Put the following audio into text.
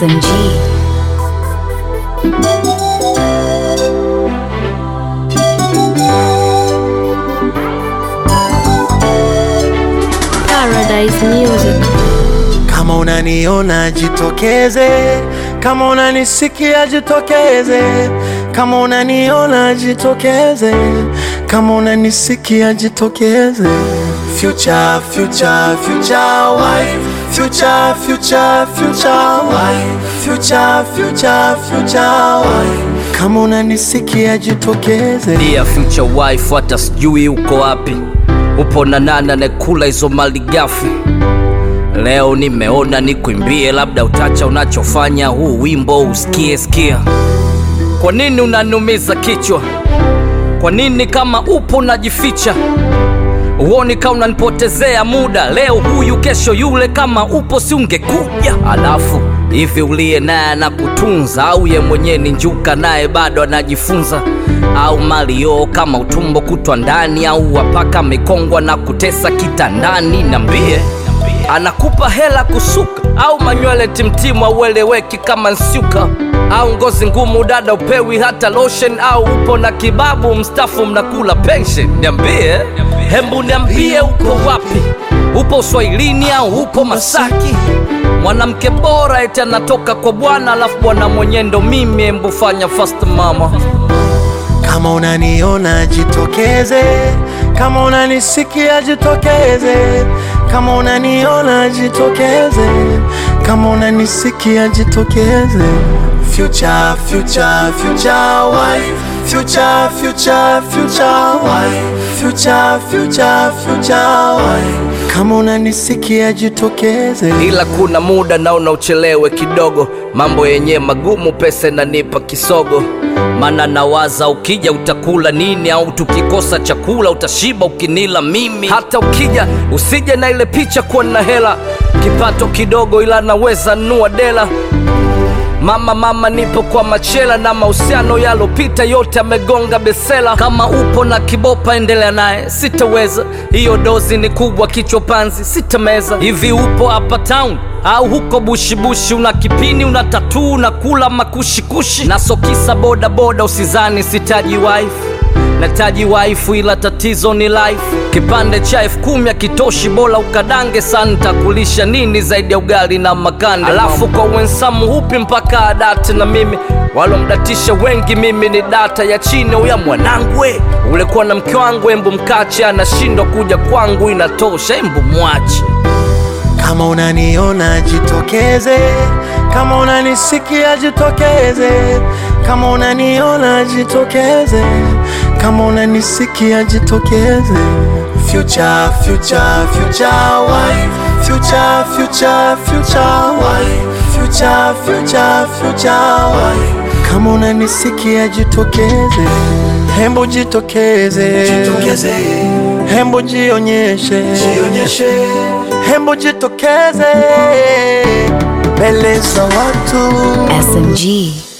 SMG. Paradise Music. Kama unaniona jitokeze, kama unanisikia jitokeze, kama unaniona jitokeze, kama unanisikia jitokeze. Future, future, future wife, future, future, future wife, future, future, future wife. Kama unanisikia jitokeze. Dear future wife, hata sijui uko wapi, upo na nani anekula hizo mali gafi? Leo nimeona nikuimbie, labda utacha unachofanya, huu wimbo usikie sikia. Kwa nini unaniumiza kichwa? Kwa nini kama upo unajificha? Uoni kama unanipotezea muda, leo huyu kesho yule, kama upo si ungekuja? Alafu hivi uliye naye anakutunza au ye mwenyewe ni njuka naye bado anajifunza? Au malio kama utumbo kutwa ndani, au wapaka mikongwa na kutesa kitandani? Niambie, anakupa hela kusuka au manywele timtimu aueleweki kama nsuka au ngozi ngumu dada upewi hata lotion au upo na kibabu mstafu mnakula pension niambie hembu niambie uko wapi upo uswahilini au upo masaki mwanamke bora eti anatoka kwa bwana alafu bwana mwenye ndo mimi hembu fanya fast mama Kama unaniona jitokeze, kama unanisikia jitokeze, kama unaniona jitokeze, kama unanisikia jitokeze. Future, future, future wife, future, future, future wife, future, future, future wife. Kama unanisikia jitokeze. ila kuna muda naona uchelewe kidogo, mambo yenye magumu, pesa inanipa kisogo. Mana nawaza ukija utakula nini, au tukikosa chakula utashiba ukinila mimi. Hata ukija usije na ile picha kuwa na hela, kipato kidogo, ila naweza nunua dela. Mama mama, nipo kwa machela na mahusiano yalopita yote amegonga besela. Kama upo na kibopa, endelea naye, sitaweza. Hiyo dozi ni kubwa, kichwa panzi, sitameza. Hivi upo hapa town au huko bushibushi? Una kipini, una tatuu, unakula makushikushi na sokisa boda boda, usizani sitaji wife nataji waifu ila tatizo ni life. Kipande cha elfu kumi akitoshi, bora ukadange sana. Ntakulisha nini zaidi ya ugali na makande? Alafu kwa wensamu hupi mpaka adate na mimi walomdatisha wengi, mimi ni data ya chini. Uya mwanangu we, ulikuwa na mke wangu, embu mkache, anashindwa kuja kwangu, inatosha, embu mwache. Kama unaniona jitokeze, kama unanisikia jitokeze, kama unaniona jitokeze, kama unanisikia jitokeze. Future, future, future wife, future, future, future wife, future, future, future wife. Kama unanisikia jitokeze, hembu jitokeze, jitokeze. Hembu jionyeshe, jionyeshe. Hembu jitokeze mbele za watu. SMG.